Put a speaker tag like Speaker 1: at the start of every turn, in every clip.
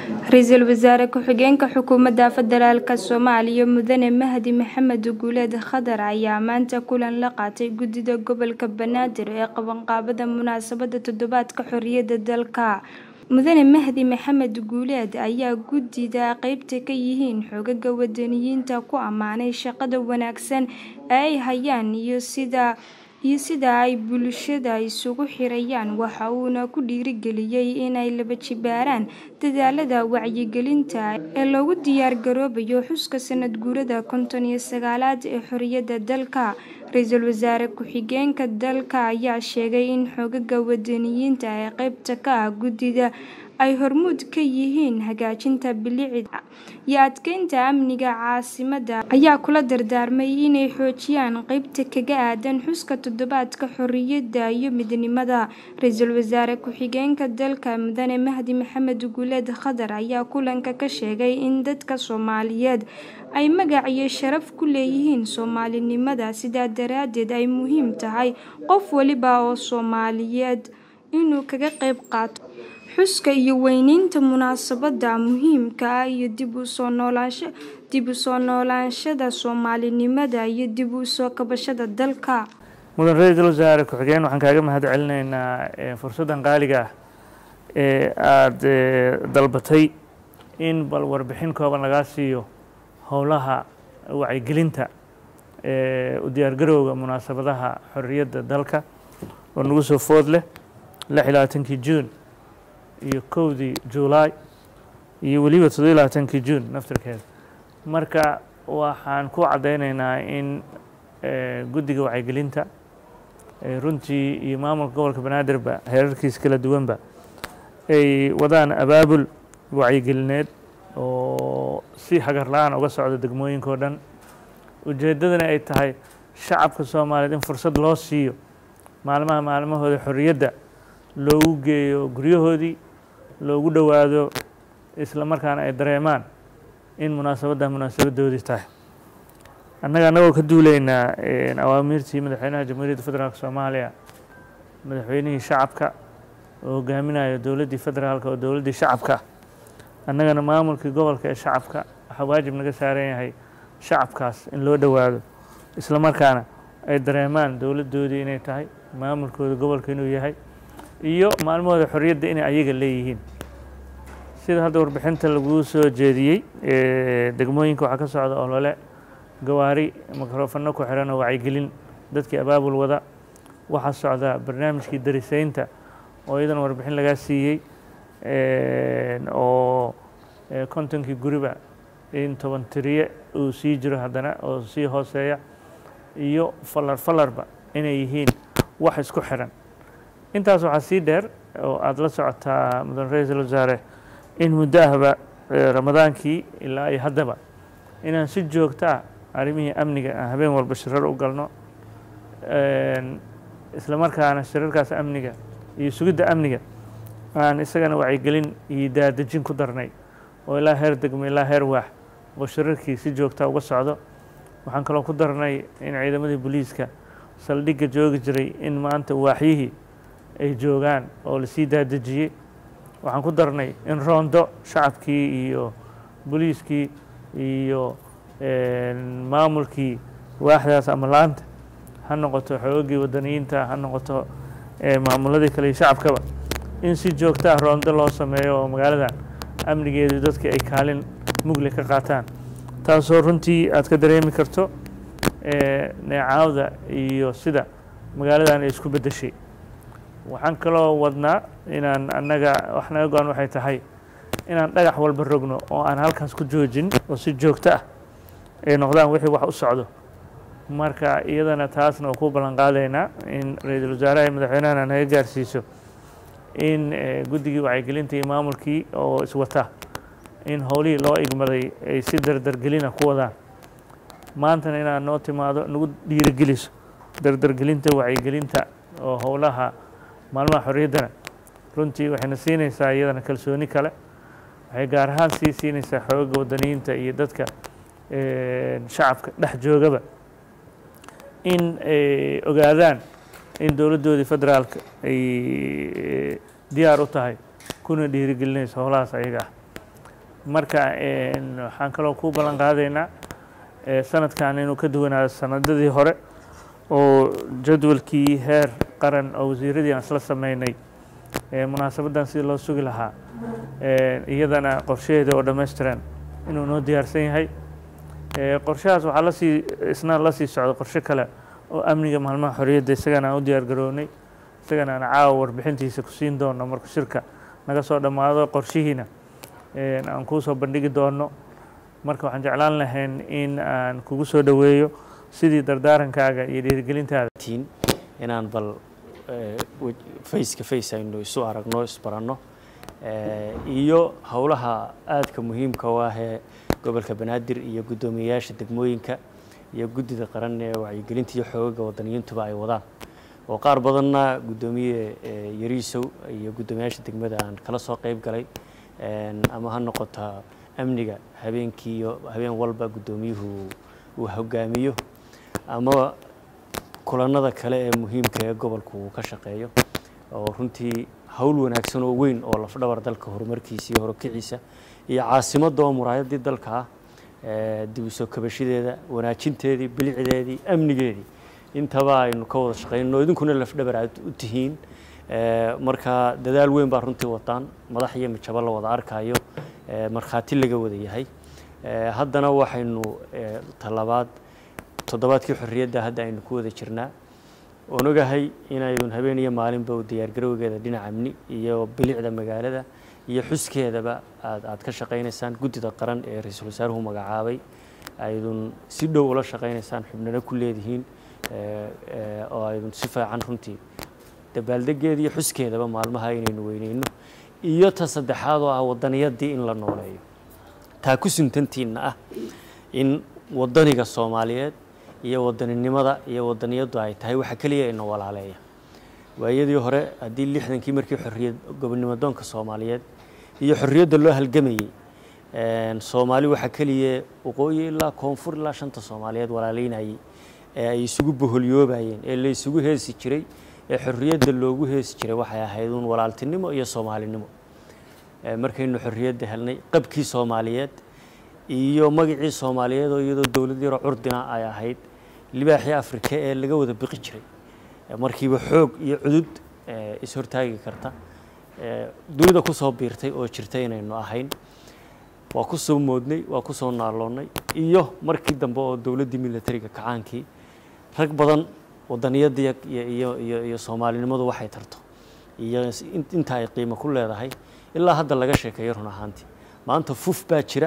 Speaker 1: ra-iisul wasaare ku-xigeenka xukuumadda federaalk soomaaliya mudane mahdi maxamed guuleed khadar ayaa maanta kulan la qaatay guddida gobolka banaadir ee qabanqaabada munaasabadda toddobaadka xorriyadda dalka mudane mahdi maxamed guuleed ayaa guddida qeybta ka yihiin xogaga wadaniyiinta ku ammaanay shaqada wanaagsan ee ay hayaan iyo sida iyo sida ay bulshada isugu xirayaan waxa uuna ku dhiirigeliyey inay laba jibaaraan dadaalada wacyigelinta ee loogu diyaargaroobayo xuska sanad guurada konton iyo sagaalaad ee xorriyadda dalka ra-iisul wasaare ku-xigeenka dalka ayaa sheegay in xogaga wadaniyiinta ee qeybta ka ah guddida ay hormuud ka yihiin hagaajinta bilicda iyo adkeynta amniga caasimadda ayaa kula dardaarmay inay xoojiyaan qeybta kaga aadan xuska toddobaadka xorriyadda iyo midnimada ra-iisul wasaare ku-xigeenka dalka mudane mahdi maxamed guuleed khadar ayaa kulanka ka sheegay in dadka soomaaliyeed ay magac iyo sharaf ku leeyihiin soomaalinimada sidaa daraaddeed ay muhiim tahay qof waliba oo soomaaliyeed inuu kaga qayb qaato xuska iyo weyneynta munaasabadda muhiimka ah iyo dib u soo noolaansha dib u soo noolaanshada soomaalinimada iyo dib u soo kabashada dalka
Speaker 2: mudan ra-iisul wasaare ku-xigeen waxaan kaaga mahad celinaynaa fursaddan qaaliga ah ee aada dalbatay in bal warbixin kooban lagaa siiyo howlaha wacyigelinta u diyaargarowga munaasabadaha xorriyadda dalka oo nagu soo food leh lix iyo labaatankii juun iyo kowdii juulaay iyo weliba toddobiyo labaatankii juun naftirkeeda marka waxaan ku caddaynaynaa in guddiga wacyigelinta runtii iyo maamulka gobolka banaadirba heerarkiisa kala duwanba ay wadaan abaabul wacyigelineed oo si hagar la-aan uga socda degmooyinka o dhan ujeeddadana ay tahay shacabka soomaaliyeed in fursad loo siiyo maalmaha maalmahooda xorriyadda loogu geeyo guryahoodii loogu dhowaado isla markaana ay dareemaan in munaasabadda munaasabadoodii tahay annaga annagoo ka duuleynaa awaamiirtii madaxweynaha jamhuuriyadda federaalk soomaaliya madaxweynihii shacabka oo hogaaminayo dowladdii federaalka oo dowladdii shacabka annagana maamulkii gobolka ee shacabka waxaa waajib naga saaran yahay shacabkaas in loo dhowaado isla markaana ay dareemaan dowladdoodii inay tahay maamulkooda gobolka inuu yahay iyo maalmahooda xorriyadda inay ayaga leeyihiin sida hadda warbixinta laguu soo jeediyey degmooyinka waxaa ka socda olole gawaari mikrofano ku xiran oo wacyigelin dadkii abaabul wada waxaa socda barnaamijkii darisaynta oo iyadana warbixin lagaa siiyey oo kontonkii guriba in toban tiriye uu sii jiro haddana oo sii hooseeya iyo falar falarba inay yihiin wax isku xiran intaas waxaa sii dheer oo aada la socotaa mudan ra-iisul wasaare in muddo ahba ramadaankii ilaa iyo haddaba inaan si joogto ah arrimihii amniga aan habeen walba shirar u galno isla markaana shirarkaas amniga iyo sugidda amniga aan isagana wacyigelin iyo daadejin ku darnay oo ilaa heer degmo ilaa heer waax oo shirarkii si joogta uga socdo waxaan kaloo ku darnay in ciidamadii booliiska saldhigga joogi jiray in maanta waaxyihii ay joogaan oo lasii daadejiyey waxaan ku darnay in roondo shacabkii iyo booliiskii iyo maamulkii waaxdaas ama laanta ha noqoto xoogagii wadaniyiinta ha noqoto maamuladii kale iyo shacabkaba in si joogto ah roondo loo sameeyo oo magaaladan amnigeedu dadka ay kaalin mugle ka qaataan taasoo runtii aad ka dareemi karto neecaawda iyo sida magaaladan ay isku beddeshay waxaan kaloo wadnaa inaan annaga wax naga go-an waxay tahay inaan dhagax walba rogno oo aan halkaas ku joojin oo si joogto ah ay noqdaan wixii wax u socdo marka iyadana taasna waa ku ballan qaadaynaa in ra-iisul wasaaraha iyo madaxweynahana naga gaarsiiso in guddigii wacyigelinta iyo maamulkii oo iswata in howlihii loo igmaday ay si dardargelina ku wadaan maantana inaad noo timaado nagu dhiirigeliso dardargelinta wacyigelinta oo howlaha maalmaha xorriyaddana runtii waxayna siinaysaa iyadana kalsooni kale waxay gaar ahaan sii siinaysaa xooga wadaniyiinta iyo dadka shacabka dhex joogaba in ay ogaadaan in dowladdoodii federaalka ay diyaar u tahay kuna dhiirigelinayso howlahaas ayaga ah marka waxaan kaloo ku ballan qaadaynaa sanadkan inuu ka duwanaado sanadadii hore oo jadwalkii heer qaran oo wasiiradii aan isla sameynay munaasabaddan sidii loo sugi lahaa iyadana qorshaheeda oo dhammaystiran inuu noo diyaarsan yahay qorshahaas waxaa lasii isna la sii socda qorshe kale oo amniga maalmaha xorriyadda isagana aan u diyaar garownay isagana aan caawa warbixintiisa ku siin doono marka shirka naga soo dhammaado qorshihiina aan kuu soo bandhigi doono marka waxaan jeclaan lahayn in aan kugu soo dhoweeyo sidii dardaarankaaga iyo dhiirigelintaada
Speaker 3: inaan bal faceka face aynu isu aragno isbaranno iyo howlaha aadka muhiimka u ah ee gobolka banaadir iyo guddoomiyeyaasha degmooyinka iyo guddida qaran ee wacyigelinta iyo xoogaga wadaniyiintuba ay wadaan oo qaar badanna guddoomiye yariisow iyo guddoomiyaasha degmada aan kala soo qeyb galay ama ha noqota amniga habeenkii iyo habeen walba guddoomiyuhu uu hogaamiyo ama kulanada kale ee muhiimka ee gobolku uu ka shaqeeyo oo runtii howl wanaagsan oo weyn oo lafdhabar dalka horumarkiisa iyo horokiciisa iyo caasimadda oo muraayadii dalka ah dib u soo kabashadeeda wanaajinteedii bilicdeedii amnigeedii intaba aynu ka wada shaqeyno idinkuna lafdhabar aad u tihiin marka dadaal weyn baa runtii wadaan madax iyo mijabo la wada arkayo markhaati laga wada yahay haddana waxaynu talabaad toddobaadkii xorriyadda hadda aynu ku wada jirnaa oon ogahay inaydun habeen iyo maalinba u diyaargarowgeeda dhinaca amni iyo bilicda magaalada iyo xuskeedaba aad aad ka shaqaynaysaan guddida qaran ee ra-iisul wasaaruhu magacaabay aydun si dhow ula shaqaynaysaan xubnana ku leedihiin oo aydun si fiican runtii dabaaldegeeda iyo xuskeedaba maalmaha inaynu weyneyno iyo ta saddexaad oo ah wadaniyadii in la nooleeyo taa ku suntantiinna ah in wadaniga soomaaliyeed iyo wadaninimada iyo wadaniyaddu ay tahay waxa keliya ina walaaleeya waayadii hore haddii lixdankii markii xorriyad gobonimadoonka soomaaliyeed iyo xorriyadda loo halgamayey soomaali waxaa keliya waqooyi ilaa koonfur ilaa shanta soomaaliyeed walaaleynayey ee ay isugu boholyoobayeen ee la isugu heesi jiray ee xorriyadda loogu heesi jiray waxay ahayd uun walaaltinimo iyo soomaalinimo markaynu xorriyadda helnay qabkii soomaaliyeed iyo magacii soomaaliyeed oo iyadoo dowlad yaroo curdina ay ahayd libaaxii afrika ee laga wada biqi jiray markiiba xoog iyo cudud ishortaagi karta dunida kusoo biirtay oo jirta inaynu ahayn waa ku soo moodnay waa ku soo naaloonnay iyo markii dambe oo dowladdii militariga kacaankii rag badan wadaniyadda iyo iyo iyo soomaalinimadu waxay tarto iyo inta ay qiimo ku leedahay ilaa hadda laga sheekeeyo run ahaantii maanta fuf baa jira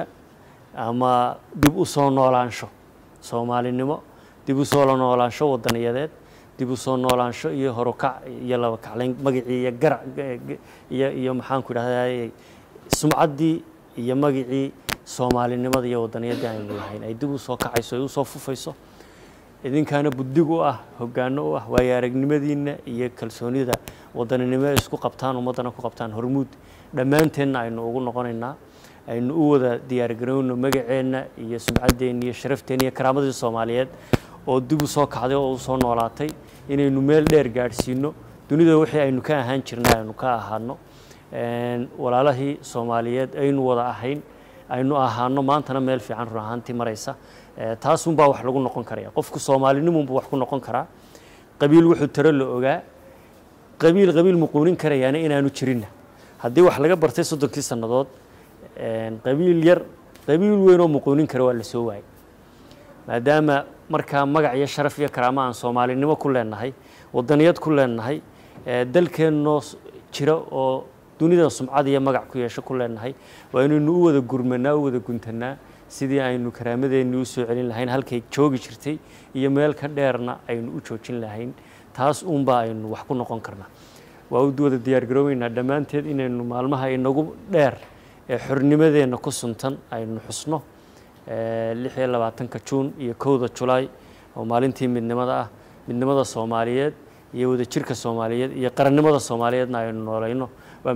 Speaker 3: ama dib u soo noolaansho soomaalinimo dib u soo noolaansho wadaniyadeed dib u soo noolaansho iyo horukac iyo laba kaclayn magacii iyo garac iyo iyo maxaanku idhahdaa sumcaddii iyo magacii soomaalinimada iyo wadaniyaddii aynu lahayn ay dib u soo kacayso ay u soo fufayso idinkaana buddig u ah hoggaano u ah waayo aragnimadiinna iyo kalsoonida wadaninimo isku qabtaan ummaddana ku qabtaan hormuud dhammaanteenna aynu ugu noqonaynaa aynu u wada diyaargarowno magaceenna iyo sumcaddeenna iyo sharafteenna iyo karaamadii soomaaliyeed oo dib u soo kacday oo u soo noolaatay inaynu meel dheer gaadhsiino dunida wixii aynu ka ahaan jirnay aynu ka ahaano walaalahii soomaaliyeed aynu wada ahayn aynu ahaano maantana meel fiican run ahaantii maraysa taasunbaa wax lagu noqon karaya qofku soomaalinimunbu wax ku noqon karaa qabiil wuxuu taro la ogaa qabiil qabiil muquunin karayaana inaanu jirinna haddii wax laga bartay soddonkii sannadood qabiil yar qabiil weyn oo muquunin kara waa la soo waayay maadaama markaa magac iyo sharaf iyo karaama aan soomaalinimo ku leenahay wadaniyad ku leenahay dalkeennoo jira oo dunida sumcad iyo magac ku yeesho ku leenahay waa inaynu u wada gurmanaa u wada guntanaa sidii aynu karaamadeenni u soo celin lahayn halkay joogi jirtay iyo meel ka dheerna aynu u joojin lahayn taas uunbaa aynu wax ku noqon karnaa waa u wada diyaargaroobeynaa dhammaanteed inaynu maalmaha inagu dheer ee xornimadeenna ku suntan aynu xusno lix iyo labaatanka juun iyo kowda julaay oo maalintii midnimada ah midnimada soomaaliyeed iyo wadajirka soomaaliyeed iyo qarannimada soomaaliyeedna aynu noolayno